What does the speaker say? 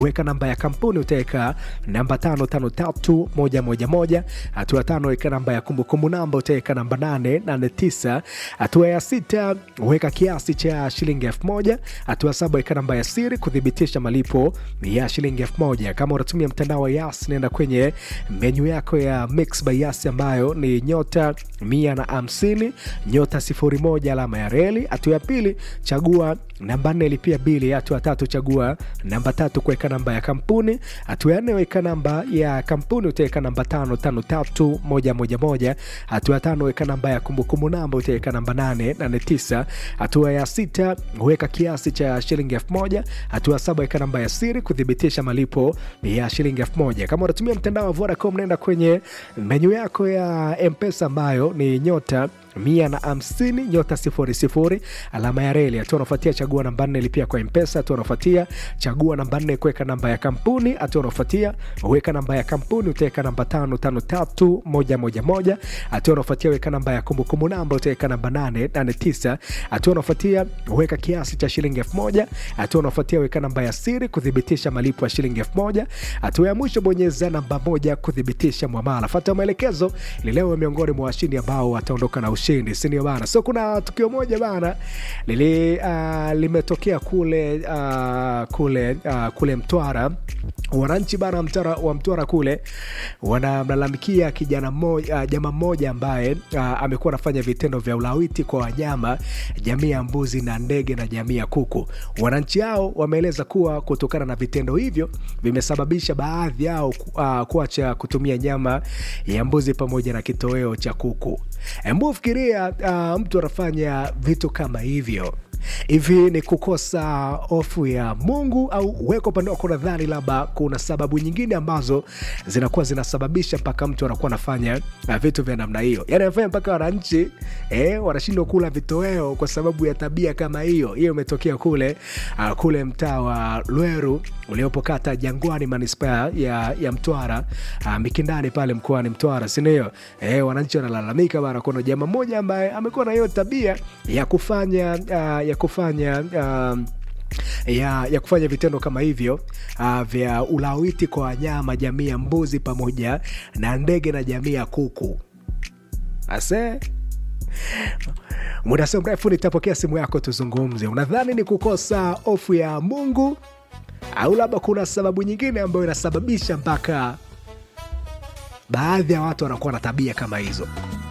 weka namba ya kampuni utaweka namba tano tano tatu moja moja moja hatua tano weka namba ya kumbukumbu namba utaweka namba nane nane tisa hatua ya sita weka kiasi cha shilingi elfu moja hatua saba weka namba ya siri kuthibitisha malipo ya shilingi elfu moja kama unatumia mtandao wa yas nenda kwenye menyu yako ya mix by yas ambayo ni nyota mia na hamsini nyota sifuri moja alama ya reli hatua ya pili chagua namba nne lipia bili hatua ya tatu chagua namba tatu kuweka namba ya kampuni hatua ya nne weka namba ya kampuni utaweka namba tano tano tatu moja moja moja hatua ya tano weka namba ya kumbukumbu namba utaweka namba nane nane tisa hatua ya sita weka kiasi cha shilingi elfu moja hatua ya saba weka namba ya siri kuthibitisha malipo ya shilingi elfu moja kama unatumia mtandao wa Vodacom naenda kwenye menyu yako ya mpesa ambayo ni nyota mia na hamsini nyota sifuri sifuri alama ya reli hatua unafuatia chagua namba nne lipia kwa mpesa hatua unafuatia chagua namba nne kuweka namba ya kampuni hatua unafuatia weka namba ya kampuni utaweka namba tano tano tatu moja moja moja hatua unafuatia weka namba ya kumbukumbu namba utaweka namba nane nane tisa hatua unafuatia weka kiasi cha shilingi elfu moja hatua unafuatia weka namba ya siri kuthibitisha malipo ya shilingi elfu moja hatua ya mwisho bonyeza namba moja kuthibitisha mwamala fata maelekezo ili leo miongoni mwa washindi ambao wataondoka na ushindi sindio bana so kuna tukio moja bana lili uh, limetokea kule uh, kule uh, kule mtwara wananchi bana mtwara, wa mtwara kule wanamlalamikia kijana mmoja uh, jamaa mmoja ambaye uh, amekuwa anafanya vitendo vya ulawiti kwa wanyama jamii ya mbuzi na ndege na jamii ya kuku wananchi hao wameeleza kuwa kutokana na vitendo hivyo vimesababisha baadhi yao uh, kuacha kutumia nyama ya mbuzi pamoja na kitoweo cha kuku Hebu fikiria uh, mtu anafanya vitu kama hivyo hivi ni kukosa hofu ya mungu au weko upande wako nadhani labda kuna sababu nyingine ambazo zinakuwa zinasababisha mpaka mtu anakuwa anafanya uh, vitu vya namna hiyo yani anafanya mpaka wananchi eh, wanashindwa kula vitoweo kwa sababu ya tabia kama hiyo hiyo imetokea kule uh, kule mtaa wa lweru uliopo kata jangwani manispaa ya, ya mtwara uh, mikindani pale mkoani mtwara sindio eh, wananchi wanalalamika bana kuna jamaa mmoja ambaye amekuwa na hiyo tabia ya kufanya uh, ya kufanya uh, ya, ya kufanya vitendo kama hivyo uh, vya ulawiti kwa wanyama jamii ya mbuzi pamoja na ndege na jamii ya kuku ase muda sio mrefu nitapokea simu yako tuzungumze unadhani ni kukosa hofu ya mungu au labda kuna sababu nyingine ambayo inasababisha mpaka baadhi ya watu wanakuwa na tabia kama hizo